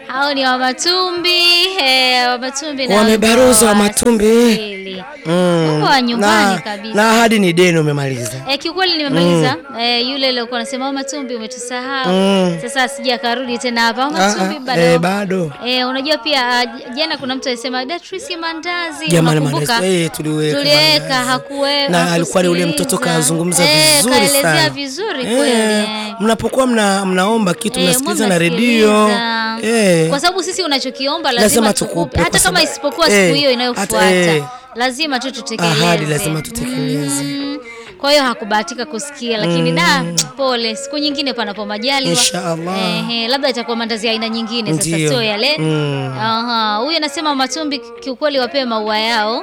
Hao ni Wamatumbi eh, Wamatumbi na Wamebaruza Wamatumbi. Waswahili. Huko wa nyumbani na, kabisa. na ahadi ni deni umemaliza. Eh, kiukweli nimemaliza. Eh, yule aliyekuwa anasema Wamatumbi umetusahau. Mm. Sasa sija karudi tena hapa Wamatumbi Ah, ah, bado. eh, bado. Eh, unajua pia ah, j- jana kuna mtu alisema Datrisi mandazi. Jamani unakumbuka? mandazi, eh, tuliweka Tuliweka mandazi. hakuwe. na alikuwa ni ule mtoto hakusikiliza. kazungumza Eh, vizuri kaelezea sana. vizuri Eh, kweli. eh. mnapokuwa mna, mnaomba kitu Eh, mnasikiliza mbona na redio sikiliza? eh, Kwa sababu sisi unachokiomba lazima, Lazima tukupe, tukupe, hata kwa kama sababu- isipokuwa eh, siku hiyo inayofuata hata, eh, lazima tu tutekeleze. ahadi lazima tutekeleze. Mm. Kwa hiyo hakubahatika kusikia, lakini da, pole. Siku nyingine panapo majaliwa, Inshallah. Ehe, labda itakuwa mandazi ya aina nyingine sasa, Ndiyo. sio yale. Mm. Aha, huyu anasema Matumbi kiukweli wapewe maua yao.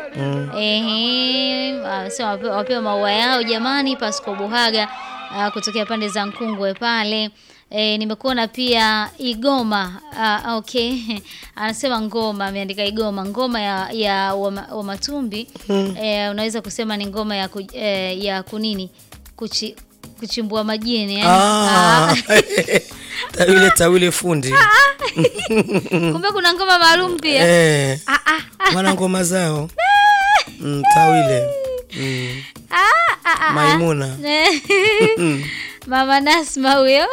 Ehe, anasema wape- wapewe maua yao jamani, Pasco Buhaga ah, kutokea pande za Nkungwe pale. E, nimekuona pia Igoma ah, okay anasema ngoma, ameandika Igoma, ngoma ya, ya wama, Wamatumbi e, unaweza kusema ni ngoma ya, ku, e, ya kunini Kuchi, kuchimbua majini yani. ah, tawile tawile fundi Kumbe kuna ngoma maalum pia eh, ah, ah, wana ngoma zao mm, tawile mm, ah, ah, ah. Maimuna Mama Nasma huyo.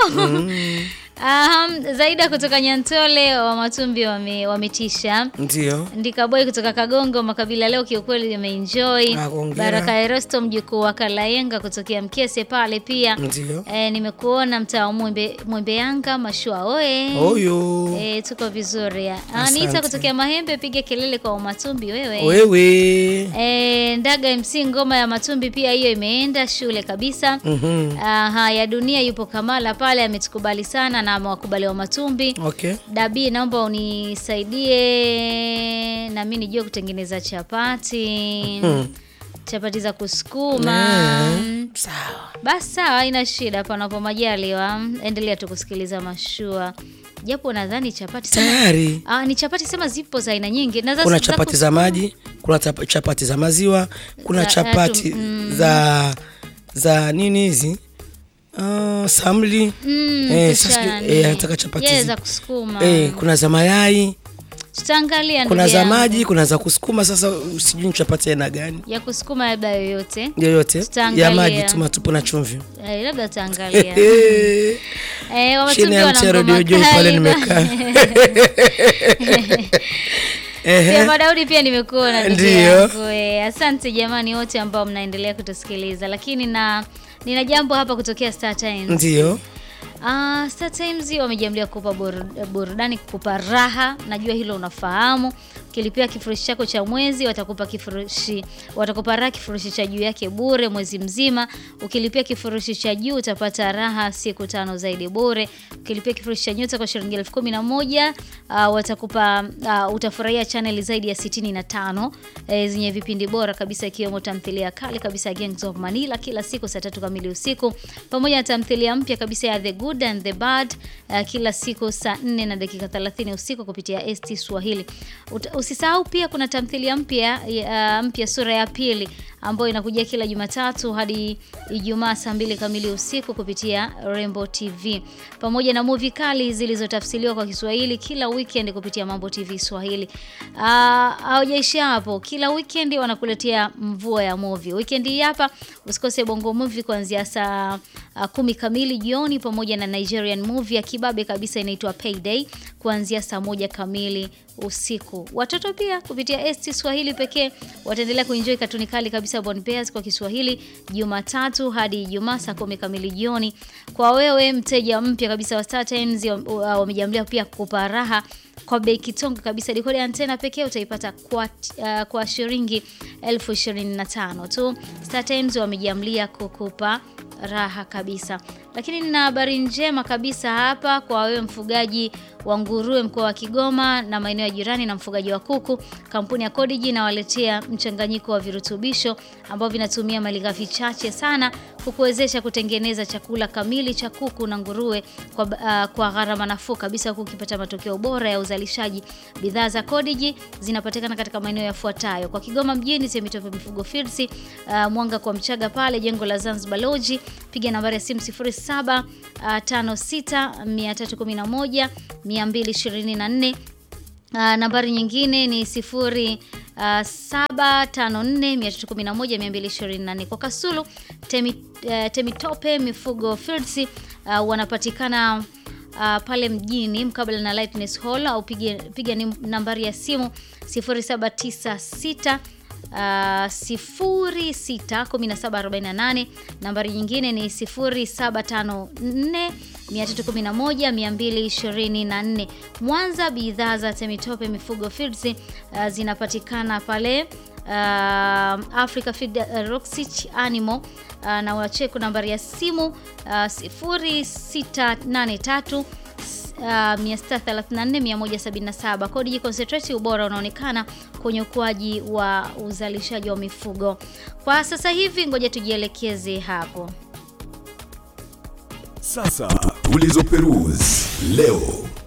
Um, Zaida kutoka Nyantole wa Matumbi wame- wametisha. ndio Ndikaboy kutoka Kagongo makabila leo kiukweli nimeenjoy. Ah, hongera. Baraka Erosto mjukuu wa Kalayenga kutokea Mkese pale pia. ndio E, nimekuona mtaa wa Mwembe, Mwembe Yanga mashua oe. oyo E, tuko vizuri. ya. Anita Asante. kutokea Mahembe piga kelele kwa Matumbi wewe. wewe E, Ndaga MC ngoma ya Matumbi pia hiyo imeenda shule kabisa. Mhm. Aha, ya dunia yupo Kamala pale ametukubali sana na amewakubali wa Matumbi. okay Dabi, naomba unisaidie na mimi nijue kutengeneza chapati. Chapati za kusukuma. sawa Basi sawa, haina shida, panapo majaliwa. Endelea tu kusikiliza mashua. Japo nadhani chapati sema, tayari ah, ni chapati sema zipo za aina nyingi. Na za- kuna za chapati kus- za maji kuna tap- chapati za maziwa kuna Za- chapati mm. za za nini hizi uh, samli Mm, Eh, kisha sasa nani? eh, anataka chapati Yeah, zi- za kusukuma. eh, kuna za mayai Tutaangalia kuna ndugu za yangu. maji kuna za kusukuma sasa sijui ni chapati aina gani ya kusukuma labda yoyote yoyote Tutaangalia. ya maji tu matupu na chumvi eh, labda tutaangalia Eh, eh, Wamatumbi chini ya wana mti ya ngoma redio Joy pale kali nimekaa Ehe. Pia Madaudi pia nimekuona ndugu Ndiyo. yangu eh. Asante jamani wote ambao mnaendelea kutusikiliza, lakini na nina jambo hapa kutokea Star Times. ndio Ah, Star Times wamejiamlia kukupa buru- burudani, kukupa raha. Najua hilo unafahamu. Ukilipia kifurushi chako cha mwezi watakupa kifurushi, watakupa raha kifurushi cha juu yake bure mwezi mzima. Ukilipia kifurushi cha juu utapata raha siku tano zaidi bure. Ukilipia kifurushi cha nyota kwa shilingi elfu kumi na moja ah, watakupa ah, utafurahia chaneli zaidi ya sitini na tano eh, zenye vipindi bora kabisa ikiwemo tamthilia kali kabisa ya Gangs of Manila kila siku saa tatu kamili usiku pamoja na tamthilia mpya kabisa ya The Good and the Bad uh, kila siku saa 4 na dakika 30 usiku kupitia ST Swahili. Ut- Usisahau pia kuna tamthilia mpya uh, mpya sura ya pili ambayo inakujia kila Jumatatu hadi Ijumaa saa mbili kamili usiku kupitia Rainbow TV pamoja na movie kali zilizotafsiriwa kwa Kiswahili kila weekend kupitia Mambo TV Swahili. Uh, haujaishia hapo, kila weekend wanakuletea mvua ya movie. Weekend hii hapa usikose Bongo Movie kuanzia saa uh, kumi kamili jioni pamoja na Nigerian movie ya kibabe kabisa inaitwa Payday kuanzia saa moja kamili usiku. Watoto pia kupitia ST Swahili pekee wataendelea kuenjoy katuni kali kabisa Born Bears kwa Kiswahili Jumatatu hadi Ijumaa saa kumi kamili jioni. Kwa wewe mteja mpya kabisa wa Star Times uh, wamejamlia pia kukupa raha kwa bei kitonga kabisa. Dekoda ya antena pekee utaipata kwa, uh, kwa shilingi elfu ishirini na tano tu. Star Times wamejiamlia kukupa raha kabisa. Lakini nina habari njema kabisa hapa kwa wewe mfugaji wa nguruwe mkoa wa Kigoma na maeneo ya jirani na mfugaji wa kuku. Kampuni ya Codigi inawaletea mchanganyiko wa virutubisho ambao vinatumia malighafi chache sana kukuwezesha kutengeneza chakula kamili cha kuku na nguruwe kwa, uh, kwa gharama nafuu kabisa huku ukipata matokeo bora ya uzalishaji. Bidhaa za Codigi zinapatikana katika maeneo yafuatayo: kwa Kigoma mjini, Temitope Mifugo Fields, uh, Mwanga kwa Mchaga pale jengo la Zanzibar Lodge, piga nambari ya simu 0756 311 224 Uh, nambari nyingine ni sifuri uh, saba tano nne mia tatu kumi na moja mia mbili ishirini na nne kwa Kasulu temi, uh, Temitope Mifugo Fields uh, wanapatikana uh, pale mjini mkabala na Lightness Hall au piga, piga ni nambari ya simu 0796 Uh, 061748 nambari nyingine ni 0754 311 224. Mwanza, bidhaa za Temitope Mifugo Feeds uh, zinapatikana pale uh, Africa Feed uh, Roxich Animal uh, na wacheku nambari ya simu uh, 0683 Uh, 634 Kodi Concentrate, ubora unaonekana kwenye ukuaji wa uzalishaji wa mifugo. Kwa sasa hivi, ngoja tujielekeze hapo. Sasa tulizo peruse leo.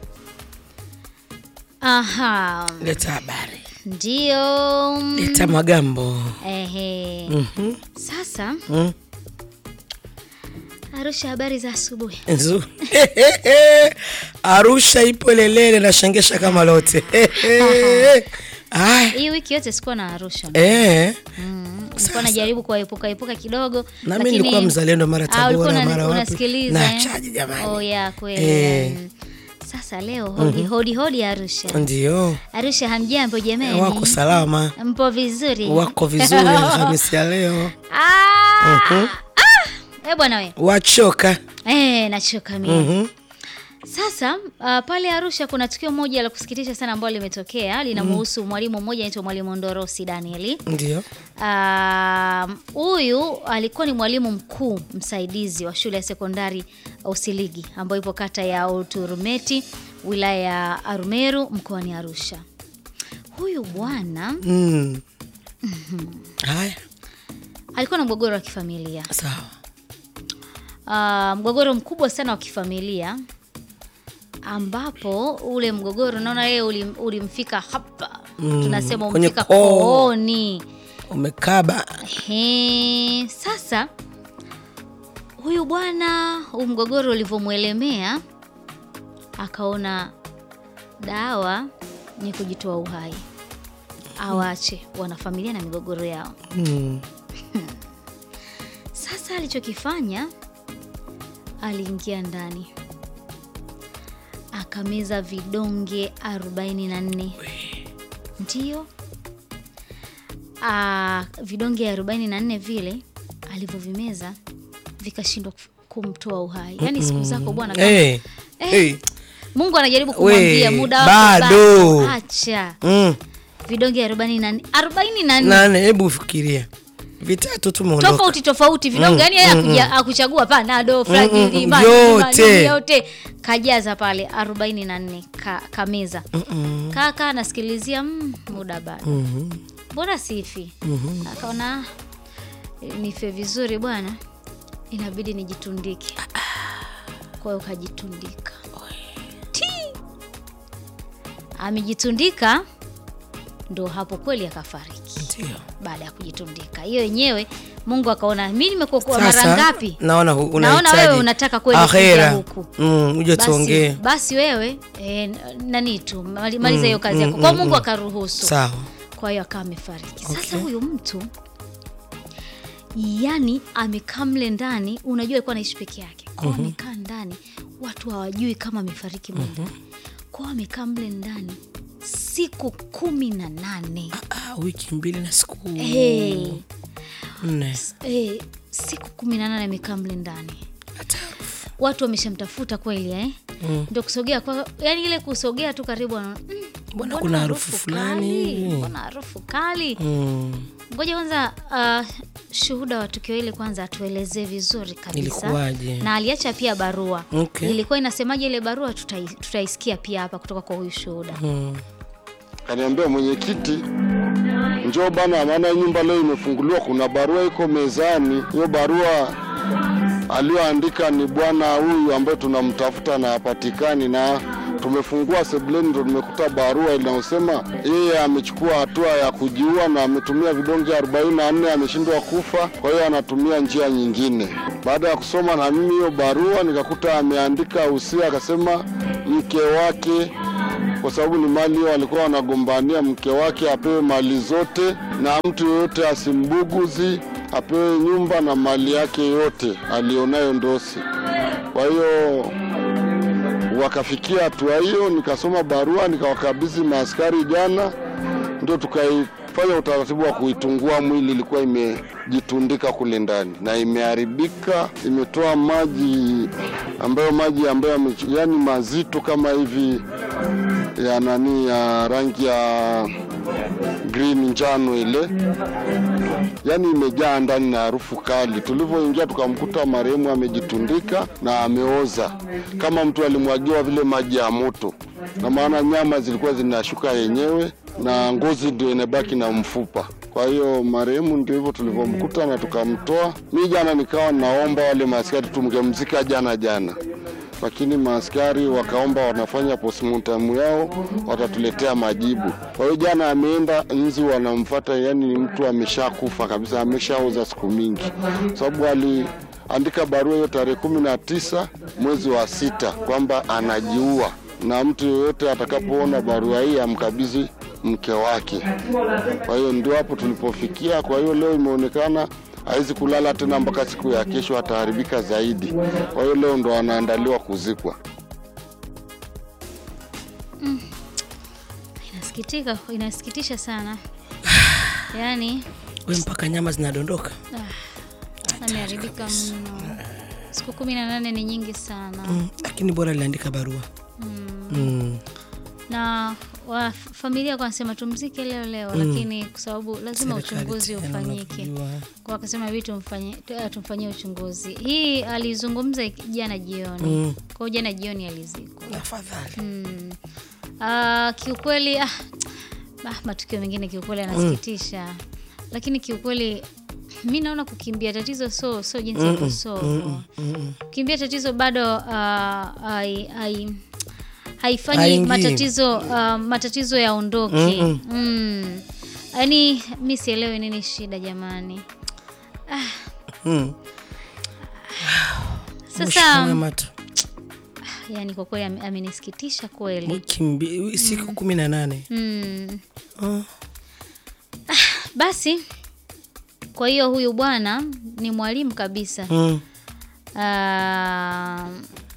Aha, Leta habari, ndio. leta magambo. Ehe. Mhm. Sasa Mm. Arusha, habari za asubuhi. Nzu. Arusha ipo lelele na shangesha kama lote. Aya. Hii wiki yote sikuwa na Arusha. Eh. Mm, nilikuwa najaribu kuepuka epuka kidogo. Na mimi lakini- nilikuwa mzalendo mara Ah, ulikuwa Tabora una- mara wapi. unasikiliza, Na eh? chaji jamani. Oh yeah, kweli. Eh. Mm. Sasa leo hodi hodi hodi Arusha. Ndio. Arusha hamjambo jamani? Wako salama. Mpo vizuri? Wako vizuri Alhamisi ya leo. Ah! Mhm. Eh bwana we. Wachoka. Eh, nachoka mimi. Mhm. Sasa uh, pale Arusha kuna tukio moja la kusikitisha sana ambalo limetokea linamhusu mwalimu mmoja anaitwa Mwalimu Ndorosi Danieli. Ndio. Ah, Huyu alikuwa ni mwalimu mkuu msaidizi wa shule ya sekondari Usiligi ambayo ipo kata ya Uturumeti wilaya ya Arumeru mkoani Arusha. Huyu bwana Mm. Haya. alikuwa na mgogoro wa kifamilia. Sawa. Ah, mgogoro mkubwa sana wa kifamilia ambapo ule mgogoro naona yeye ulim, ulimfika hapa Mm, tunasema kwenye umfika koo. kooni. Umekaba. He, sasa huyu bwana huu mgogoro ulivyomwelemea akaona dawa ni kujitoa uhai, awache wanafamilia na migogoro yao. Mm. Sasa alichokifanya aliingia ndani akameza vidonge 44 ndio Ah, vidonge 44 vile alivyovimeza vikashindwa kuf- kumtoa uhai. Yaani siku zako bwana kama- Eh. Eh, Eh. Mungu anajaribu kumwambia We, muda wako bado. bado. Acha Mm. vidonge 44 44 Nane, hebu fikiria. Vitatu tu umeondoka. tofauti tofauti vidonge yani yeye hakuja- hakuchagua panado fragili mm, maji, yote. maji, yote kajaza pale 44 ka, kameza Mm-mm. kaka anasikilizia mm, muda bado Mhm. mbona sifi Mhm. akaona "Eh, nife vizuri bwana inabidi nijitundike kwa hiyo kajitundika Ti! amejitundika ndo hapo kweli akafariki Ndio. baada ya kujitundika hiyo yenyewe mungu akaona mi nimekuokoa mara Sasa ngapi naona hu- naona unahitaji wewe unataka kweli kuja akhera. huku Mm, uje basi, tuongee. basi wewe e, nani tu mali- maliza hiyo kazi mm, yako kwa mm, mungu mm. akaruhusu Sawa. kwa hiyo akawa amefariki sasa Okay. huyu mtu yani amekaa mle ndani unajua alikuwa anaishi peke yake kwao amekaa ndani watu hawajui kama amefariki mle ndani kwao amekaa mle ndani siku kumi na nane Ah, wiki mbili na siku hey, nne. hey, siku kumi na nane amekaa mle ndani Hata harufu. watu wameshamtafuta kweli eh? Mm. ndio kusogea kwa yani ile kusogea tu karibu anaona, mm, Mbona kuna harufu fulani kali? hivi? mbona harufu kali Mm. ngoja kwanza uh, shuhuda wa tukio hili kwanza atuelezee vizuri kabisa Ilikuwaje? na aliacha pia barua Okay. ilikuwa inasemaje ile barua tutai- tutaisikia pia hapa kutoka kwa huyu shuhuda Mm. Kaniambia mwenyekiti, njoo bana, maana nyumba leo imefunguliwa, kuna barua iko mezani. Hiyo barua aliyoandika ni bwana huyu ambaye tunamtafuta na hapatikani, na tumefungua sebuleni, ndo tumekuta barua inayosema yeye amechukua hatua ya kujiua na ametumia vidonge 44 ameshindwa kufa, kwa hiyo anatumia njia nyingine. Baada ya kusoma na mimi hiyo barua, nikakuta ameandika usia, akasema mke wake kwa sababu ni mali hiyo walikuwa wanagombania, mke wake apewe mali zote na mtu yoyote asimbuguzi, apewe nyumba na mali yake yote alionayo Ndosi. Kwa hiyo wakafikia hatua hiyo, nikasoma barua nikawakabidhi maaskari jana, ndio tukaifanya utaratibu wa kuitungua mwili. Ilikuwa imejitundika kule ndani na imeharibika, imetoa maji ambayo maji ambayo yame- yani mazito kama hivi ya nani ya rangi ya green njano ile, yani imejaa ndani na harufu kali. Tulivyoingia tukamkuta marehemu amejitundika na ameoza kama mtu alimwagiwa vile maji ya moto, na maana nyama zilikuwa zinashuka yenyewe na ngozi ndio inabaki na mfupa. Kwa hiyo marehemu ndio hivyo tulivyomkuta na tukamtoa. Mi jana nikawa naomba wale maaskari tumgemzika jana jana lakini maaskari wakaomba wanafanya postmortem yao, watatuletea majibu. Kwa hiyo jana ameenda nzi, wanamfuata, yani ni mtu ameshakufa kabisa, ameshaoza siku mingi, sababu aliandika barua hiyo tarehe kumi na tisa mwezi wa sita kwamba anajiua, na mtu yeyote atakapoona barua hii amkabidhi mke wake. Kwa hiyo ndio hapo tulipofikia. Kwa hiyo leo imeonekana hawezi kulala tena mpaka siku ya kesho, ataharibika zaidi. Kwa hiyo leo ndo anaandaliwa kuzikwa. Inasikitika, inasikitisha sana. Yaani we mpaka nyama zinadondoka ameharibika mno. Siku kumi na nane ni nyingi sana. Mm, lakini bora aliandika barua mm. na wa, familia kwa wanasema tumzike leo leo, lakini kwa sababu lazima Serikali uchunguzi tena ufanyike, unavyojua. kwa wakasema hivi tumfanyie tu- tumfanyie uchunguzi. Hii alizungumza jana jioni Mm. kwa hiyo jana jioni alizikwa. afadhali Mm. Ah, kiukweli ah, ah, matukio mengine kiukweli yanasikitisha, lakini kiukweli mi naona kukimbia tatizo so so jinsi ya kusolve. Kukimbia tatizo bado ah, hai- hai- haifanyi Haingii. matatizo ah, matatizo yaondoke. Mm. Yaani mi sielewi nini shida jamani. mm. Sasa Mata yani kwa kweli ame- amenisikitisha kweli. wiki mbi- siku kumi na nane Mm. Oh. Basi kwa hiyo huyu bwana ni mwalimu kabisa. Mm. Ah,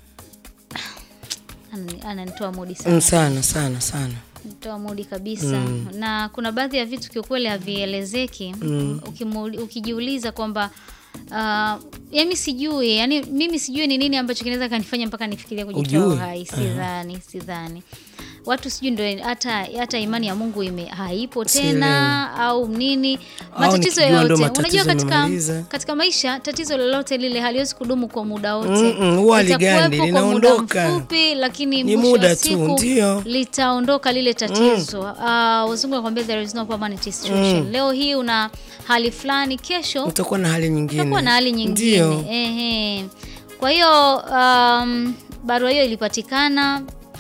anani- ananitoa mudi Mm, sana, sana sana sana nitoa mudi kabisa na kuna baadhi ya vitu kiukweli havielezeki Ukimuuli- ukijiuliza kwamba Uh, yani sijui yani mimi sijui ni nini ambacho kinaweza kanifanya mpaka nifikiria kujitoa Ujue. uhai sidhani sidhani watu sijui ndo hata hata imani ya Mungu ime haipo tena au nini matatizo nikijua ndo yote matatizo unajua katika, yamemaliza. katika maisha tatizo lolote lile haliwezi kudumu kwa muda wote Mm-mm, huwa haligandi, Litakuwepo kwa muda linaondoka. mfupi lakini Ni mwisho wa muda tu, siku ndio. litaondoka lile tatizo uh, wazungu wanakwambia there is no permanent situation leo hii una hali fulani kesho utakuwa na hali nyingine utakuwa na hali nyingine Ndio. Ehe. kwa hiyo um, barua hiyo ilipatikana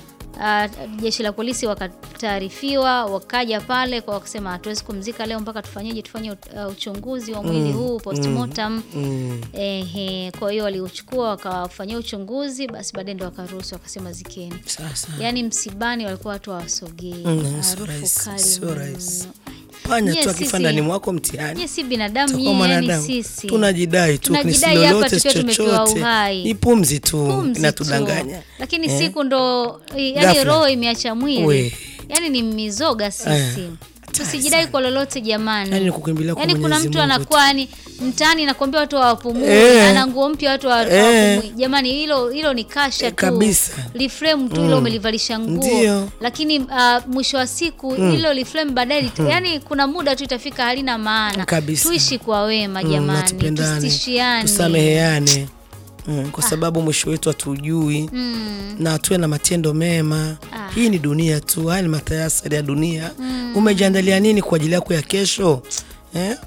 uh, jeshi la polisi wakataarifiwa wakaja pale kwa wakasema hatuwezi kumzika leo mpaka tufanyeje tufanye uh, uchunguzi wa mwili huu postmortem Mm. Ehe, kwa hiyo waliuchukua wakawafanyia uchunguzi, basi baadaye ndo wakaruhusu wakasema zikeni. Sasa Yaani msibani walikuwa watu hawasogei, Mm, sio harufu rahisi, kali sio mno. rahisi. panya Nyie tu akifa sisi- ndani mwako mtihani Nyie si binadamu Tutakuwa nyie, yani mwanadamu. sisi tunajidai tu Tunajidai ni hapa lolote tukiwa tumepewa chochote uhai. ni pumzi tu Pumzi tu. inatudanganya lakini Eh? siku ndo yani Ghafla. roho imeacha mwili We. yani ni mizoga sisi Eh, tusijidai kwa lolote jamani Yani ni kukimbilia kwa Yaani kuna Mwenyezi mtu Mungu anakuwa yani mtaani nakwambia watu hawapumui Eh. ana nguo mpya watu hawa- Eh. hawapumui jamani hilo hilo ni kasha Eh, tu kabisa. liframe tu hilo umelivalisha nguo Ndio. lakini uh, mwisho wa siku hilo liframe baadaye lit- yani kuna muda tu itafika halina maana Kabisa. tuishi kwa wema Mm, na jamani tupendane tusishiane tusameheane mm, kwa sababu mwisho wetu hatujui Mm. na tuwe na matendo mema Ah. hii ni dunia tu haya ni matayasari ya dunia umejiandalia nini kwa ajili yako ya kesho eh?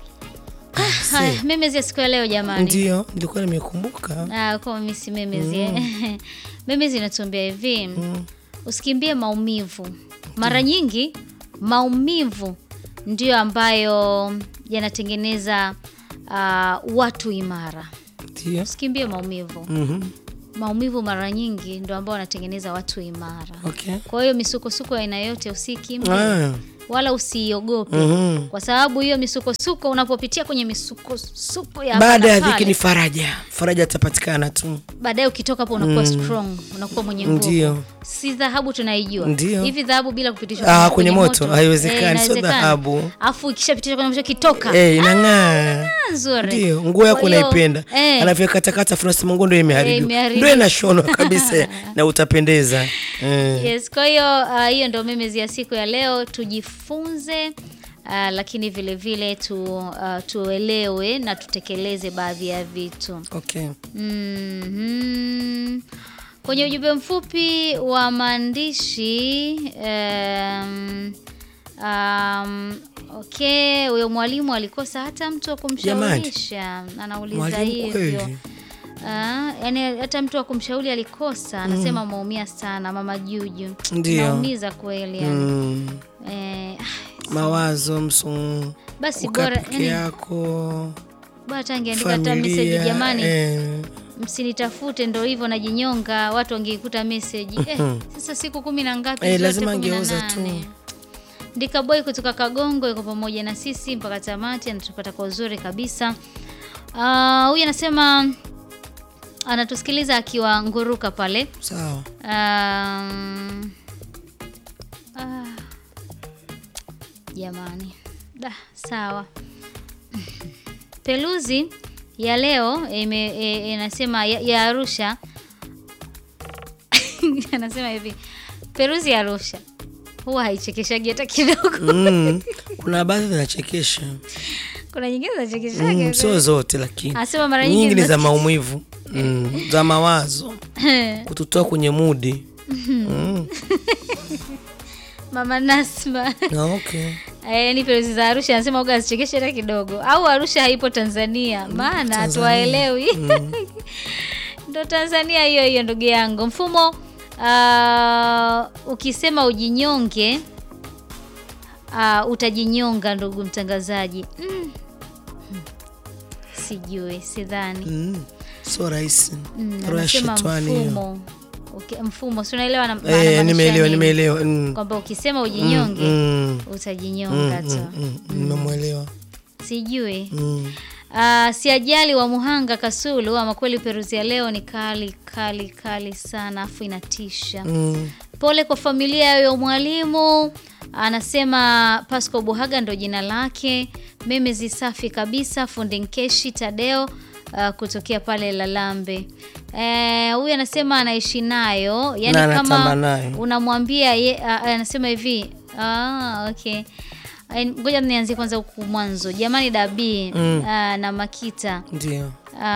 Haya, memezi ya siku ya leo jamani ndio nilikuwa nimekumbuka Ah, kwa mimi si memezi eh. memezi inatuambia hivi usikimbie maumivu. Mara nyingi maumivu ndiyo ambayo yanatengeneza uh, watu imara. Ndio. Usikimbie maumivu. Mhm. Maumivu mara nyingi ndio ambao wanatengeneza watu imara. Okay. Kwa hiyo misukosuko ya aina yote usikimbie Ah. wala usiogope Mhm. kwa sababu hiyo misukosuko, unapopitia kwenye misukosuko ya hapa Baada na ya pale, dhiki ni faraja. Faraja atapatikana tu. baadaye ukitoka hapo unakuwa strong, unakuwa mwenye nguvu. Ndio. Si dhahabu tunaijua Ndio. hivi, dhahabu bila kupitishwa Ah, kwenye moto, haiwezekani, eh, sio inawezekana. dhahabu. Afu ikishapitishwa kwenye moto kitoka Eh, inang'aa. ah, nzuri. Ndio, nguo yako Kwa hiyo, unaipenda. eh, Anavyokatakata funasema nguo ndio imeharibiwa. imeharibiwa. Ndio inashonwa kabisa na utapendeza. Eh. Yes, kwa hiyo ah, hiyo ndio memezi ya siku ya leo, tujifunze ah, lakini vile vile tu, ah, tuelewe na tutekeleze baadhi ya vitu. Okay. Mhm. Kwenye ujumbe mfupi wa maandishi um, um, okay, huyo mwalimu alikosa hata mtu wa kumshaurisha, anauliza Mwalimu hivyo. kweli. Ah, yani hata mtu wa kumshauri alikosa, anasema umeumia sana mama Juju. Ndio. Naumiza kweli yani. Mm. Eh, Mawazo msu basi ukaa bora peke yani, yako bora hata angeandika hata message familia jamani. eh. msinitafute ndo hivyo najinyonga, watu wangeikuta message eh, sasa siku kumi na ngapi? Eh, zote lazima kumi na angeuza nane. tu. Ndika boy kutoka Kagongo yuko pamoja na sisi mpaka tamati, anatupata kwa uzuri kabisa. Ah, Huyu anasema anatusikiliza akiwa Nguruka pale. Sawa. Um, ah, jamani da sawa peluzi ya leo ime- e- inasema ya, ya Arusha anasema hivi peruzi ya Arusha huwa haichekeshagi hata kidogo. Mm. Kuna baadhi zinachekesha. Kuna nyingine zinachekeshaga Mm, sio zote lakini. Anasema mara nyingi Nyingi ni za zinasikitisha. maumivu. Mm. Za mawazo. Kututoa kwenye mudi. Mm. Mama Nasma Ah, okay. Eh, ni peruzi za Arusha anasema uga asichekeshe hata kidogo, au Arusha haipo Tanzania, maana hatuwaelewi. Ndo Tanzania hiyo hiyo, ndugu yangu. Mfumo ah, ukisema ujinyonge ah, utajinyonga, ndugu mtangazaji. Mm. Sijui, sidhani. Mm. Sio rahisi. Mm, Roho ya anasema shetani hiyo. mfumo okay, mfumo si unaelewa na- Eh, anamaanisha nimeelewa, nini? nimeelewa. Mm. kwamba ukisema ujinyonge Mm. utajinyonga tu. Mm. Nimemwelewa. Sijui. Mm. Uh, siajali wa Muhanga Kasulu, ama kweli peruzi ya leo ni kali kali kali sana, afu inatisha. Mm. Pole kwa familia ya huyo mwalimu. Anasema Pasco Buhaga ndo jina lake. Memezi safi kabisa, fundi Nkeshi Tadeo uh, kutokea pale Lalambe. Eh, huyu anasema anaishi nayo, yani Na anatamba kama nayo. unamwambia ye, uh, anasema hivi ah, okay. Eh, Ngoja nianzie kwanza huku mwanzo. Jamani Dabii Mm. uh, na Makita Ndio.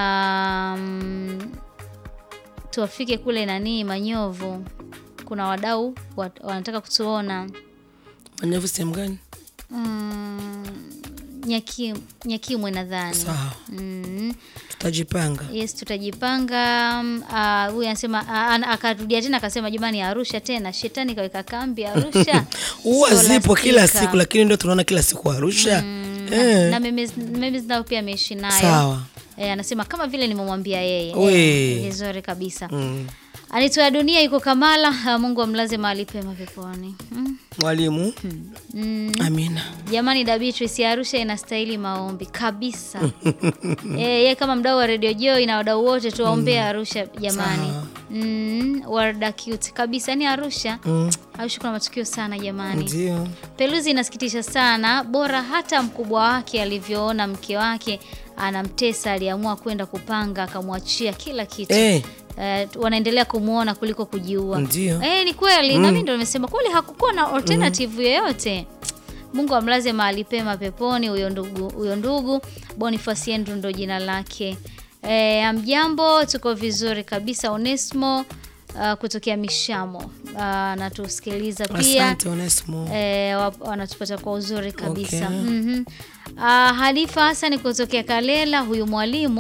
um, tuwafike kule nanii Manyovu, kuna wadau wat, wanataka kutuona Manyevu sehemu gani? mm, Nyaki, Nyakimwe nadhani Sawa. mm, Tutajipanga. yes tutajipanga. mm, ah, Huyu anasema ah, ana- akarudia tena akasema, jamani, Arusha tena shetani kaweka kambi Arusha. Huwa Sio zipo kila lastika. siku lakini ndio tunaona kila siku Arusha. Eh. na memes memes nao pia ameishi nayo Sawa. Eh, anasema kama vile nimemwambia yeye We. Eh, vizuri kabisa Mm. Anitoa dunia iko Kamala. ah, Mungu amlaze mahali pema peponi. Mm. Mwalimu. Mm. Amina. Jamani, da Beatrice ya Arusha inastahili maombi kabisa. Eh, yeye kama mdau wa Radio Joy na wadau wote tuwaombee Arusha jamani. Sawa. Mm, Warda cute kabisa ni Arusha. Mm. Arusha kuna matukio sana jamani. Ndio. Peluzi inasikitisha sana, bora hata mkubwa wake alivyoona mke wake anamtesa, aliamua kwenda kupanga, akamwachia kila kitu. Eh, Eh, wanaendelea kumwona kuliko kujiua. Ndio. Eh, ni kweli na mimi ndo nimesema kweli hakukuwa na alternative yoyote. Mungu amlaze mahali pema peponi huyo ndugu huyo ndugu Boniface Andrew ndo jina lake. Eh, amjambo, tuko vizuri kabisa. Onesmo uh, kutokea Mishamo uh, natusikiliza pia Asante Onesmo. eh, wa- wanatupata kwa uzuri kabisa Okay. Mhm. Ah, Halifa Hassan kutokea Kalela, huyu mwalimu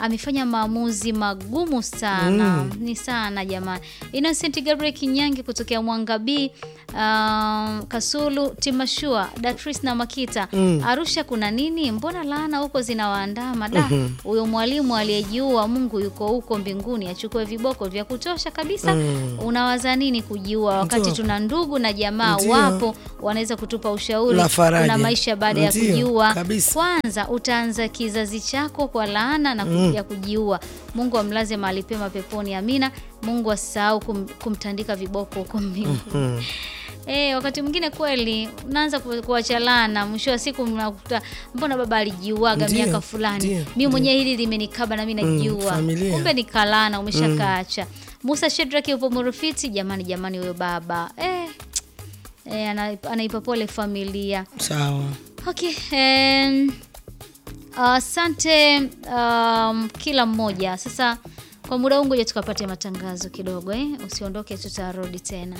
amefanya maamuzi magumu sana ni sana jamani. Innocent Gabriel Kinyangi kutokea Mwanga B, um, Kasulu, Timashua, Datris na Makita. Arusha kuna nini? Mbona laana huko zinawaandama da? Huyo mwalimu aliyejiua, Mungu yuko huko mbinguni, achukue viboko vya kutosha kabisa. Unawaza nini kujiua wakati Ndio. tuna ndugu na jamaa Ndio. wapo wanaweza kutupa ushauri La faraja. kuna maisha baada ya Ndio, kujiua. kabisa. Kwanza utaanza kizazi chako kwa laana na ku- ya kujiua. Mungu amlaze mahali pema peponi, amina. Mungu asisahau kum, kumtandika viboko huko mbinguni. Eh, wakati mwingine kweli unaanza ku- kuacha laana, mwisho wa siku mnakuta mbona baba alijiuaga Ndio, miaka fulani, ndio, mimi mwenyewe hili limenikaba na mimi najiua. familia. Kumbe ni kalana, umeshakaacha. Musa Shedraki upo Murufiti, jamani jamani, huyo baba eh, eh, ana- anaipa pole familia. Sawa. Okay, em, asante um, kila mmoja. Sasa kwa muda huu ngoja tukapate matangazo kidogo eh? Usiondoke, tutarudi tena.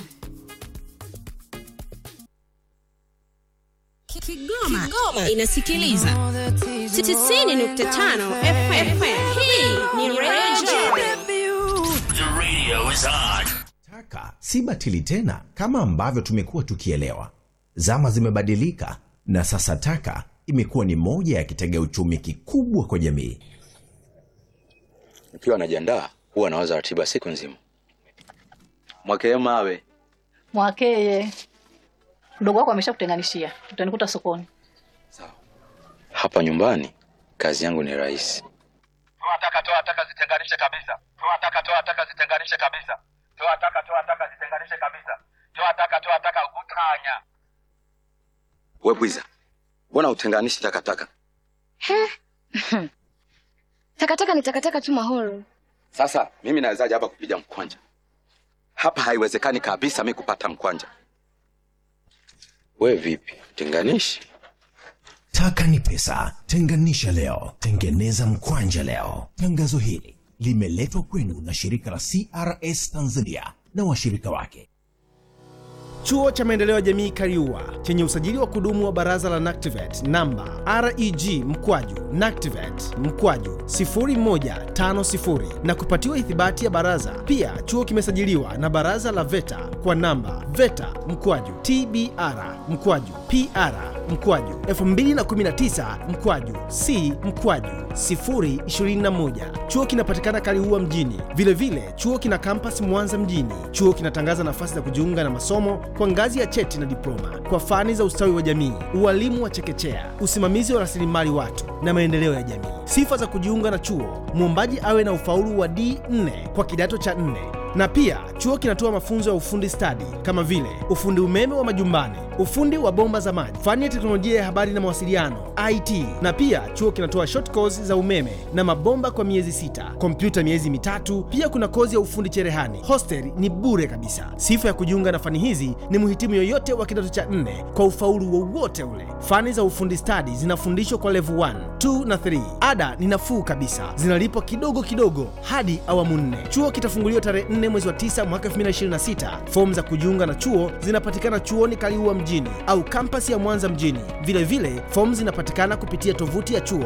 Kigoma, Kigoma inasikiliza 95 FM. Hii ni Radio Taka si batili tena kama ambavyo tumekuwa tukielewa. Zama zimebadilika na sasa taka imekuwa ni moja ya kitega uchumi kikubwa kwa jamii. Nikiwa najiandaa huwa nawaza ratiba siku nzima. Mwakee mawe Mwakeye, mdogo wako ameshakutenganishia, utanikuta sokoni. hapa nyumbani, kazi yangu ni rahisi. toa taka toa taka zitenganishe kabisa toa taka toa taka zitenganishe kabisa toa taka toa taka zitenganishe kabisa toa taka toa taka utanya We bwiza, mbona utenganishi takataka? Takataka ni takataka tu mahoro. Sasa mimi nawezaje hapa kupiga mkwanja? Hapa haiwezekani kabisa mi kupata mkwanja. We vipi, tenganishi? Taka ni pesa, tenganisha leo, tengeneza mkwanja leo. Tangazo hili limeletwa kwenu na shirika la CRS Tanzania na washirika wake. Chuo cha Maendeleo ya Jamii Kariua chenye usajili wa kudumu wa Baraza la NACTIVATE namba REG mkwaju NACTIVATE mkwaju 0150 na kupatiwa ithibati ya baraza. Pia chuo kimesajiliwa na Baraza la VETA kwa namba VETA mkwaju TBR mkwaju PR mkwaju 2019 mkwaju C mkwaju 021. Chuo kinapatikana Kaliua mjini. Vilevile vile, chuo kina kampas Mwanza mjini. Chuo kinatangaza nafasi za kujiunga na masomo kwa ngazi ya cheti na diploma kwa fani za ustawi wa jamii, ualimu wa chekechea, usimamizi wa rasilimali watu na maendeleo ya jamii. Sifa za kujiunga na chuo: mwombaji awe na ufaulu wa D4 kwa kidato cha 4 na pia chuo kinatoa mafunzo ya ufundi stadi kama vile ufundi umeme wa majumbani, ufundi wa bomba za maji, fani ya teknolojia ya habari na mawasiliano IT. Na pia chuo kinatoa short course za umeme na mabomba kwa miezi sita, kompyuta miezi mitatu. Pia kuna kozi ya ufundi cherehani. Hostel ni bure kabisa. Sifa ya kujiunga na fani hizi ni mhitimu yoyote wa kidato cha nne kwa ufaulu wowote ule. Fani za ufundi stadi zinafundishwa kwa level 1, 2 na 3. Ada ni nafuu kabisa, zinalipwa kidogo kidogo hadi awamu nne. Chuo kitafunguliwa tarehe 4 mwezi wa 9 mwaka 2026. Fomu za kujiunga na chuo zinapatikana chuoni Kaliua mjini au kampasi ya Mwanza mjini. Vile vile fomu zinapatikana kupitia tovuti ya chuo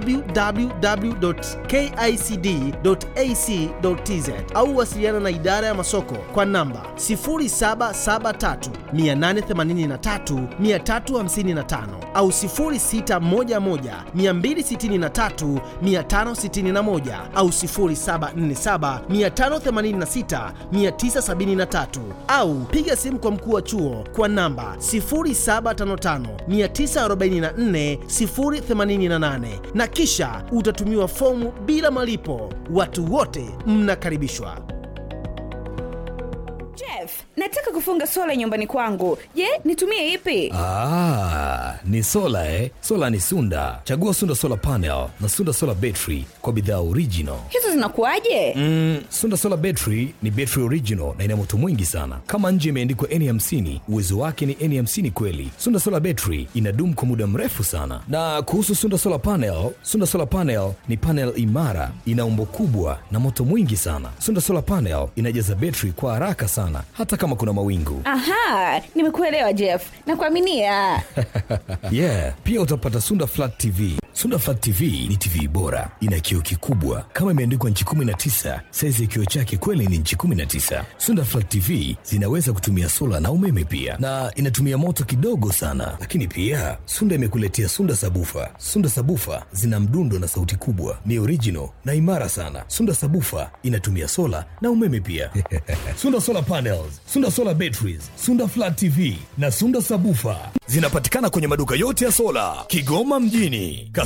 www.kicd.ac.tz au wasiliana na idara ya masoko kwa namba 0773 883 355 au 0611 263 561 au 0747 586 973 au piga simu kwa mkuu wa chuo kwa namba 0755 944 088 na kisha utatumiwa fomu bila malipo. Watu wote mnakaribishwa. Jeff, nataka kufunga sola nyumbani kwangu. Je, nitumie ipi? Ah, ni sola eh? Sola ni Sunda. Chagua Sunda Solar Panel na Sunda Solar Battery kwa bidhaa original. Hizo zinakuwaje? Mm, Sunda Solar Battery ni battery original na ina moto mwingi sana. Kama nje imeandikwa N50, uwezo wake ni N50 kweli. Sunda Solar Battery inadumu kwa muda mrefu sana. Na kuhusu Sunda Solar Panel, Sunda Solar Panel ni panel imara, ina umbo kubwa na moto mwingi sana. Sunda Solar Panel inajaza battery kwa haraka sana hata kama kuna mawingu. Aha, nimekuelewa Jeff. Nakuaminia. yeah, pia utapata Sunda Flat TV, Sunda Flat TV ni TV bora, ina kioo kikubwa kama imeandikwa nchi 19. Saizi ya kioo chake kweli ni nchi 19. Sunda Flat TV zinaweza kutumia sola na umeme pia, na inatumia moto kidogo sana. Lakini pia Sunda imekuletea Sunda Sabufa. Sunda Sabufa zina mdundo na sauti kubwa, ni original na imara sana. Sunda Sabufa inatumia sola na umeme pia. Sunda Solar Panels, Sunda Solar Batteries, Sunda Flat TV na Sunda Sabufa zinapatikana kwenye maduka yote ya sola Kigoma mjini, Kas